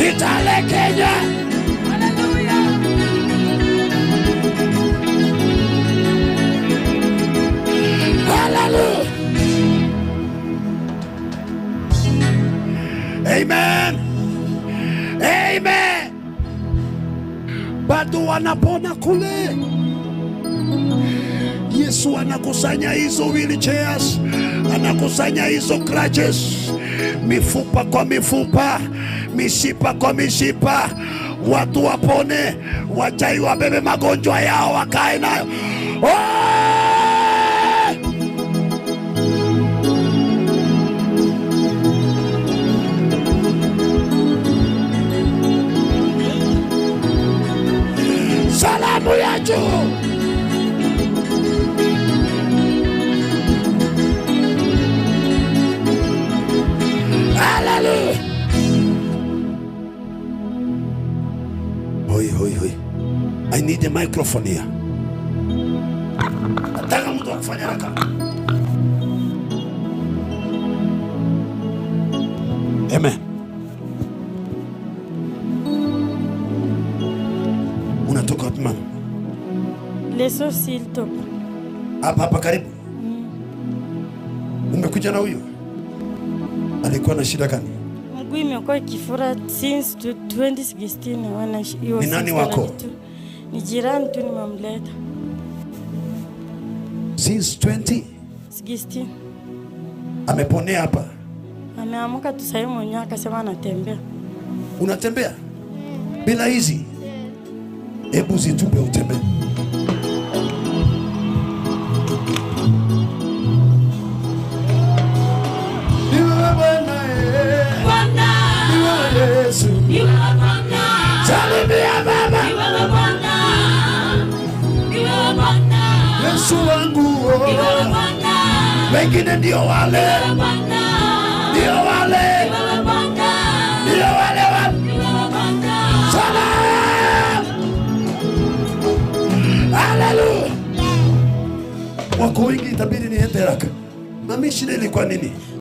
Kitale, Kenya. Hallelujah. Amen. Amen. Bado wanapona kule. Yesu anakusanya hizo wheelchairs, anakusanya hizo crutches, mifupa kwa mifupa, mishipa kwa mishipa, watu wapone, wachai wabebe magonjwa yao wakae nayo. Oh! Salamu ya juu. Hallelujah. Hoi, hoi, hoi. I need a microphone here. Nataka mtu akufanya haraka. Amen. Unatoka wapi mama? Leso Silto. Hapa hapa karibu. Umekuja na huyu? Alikuwa na shida gani? Mguu imekuwa ikifura since tu- 2016 wana he was Ni nani 6 wako? tu. Ni jirani tu nimemleta. Since 20 16. ameponea hapa. Ameamka tu sasa mwenyewe akasema anatembea. Unatembea bila hizi, hebu zitupe utembee. Ni wewe Bwana, eh. Ni wewe Yesu. Salimia Baba, Yesu wangu. oh. Wengine ndio wale, ndio wale, ndio wale wa Salam. Haleluya. Wako wengi, itabidi niende haraka. Mami, shida ilikuwa nini?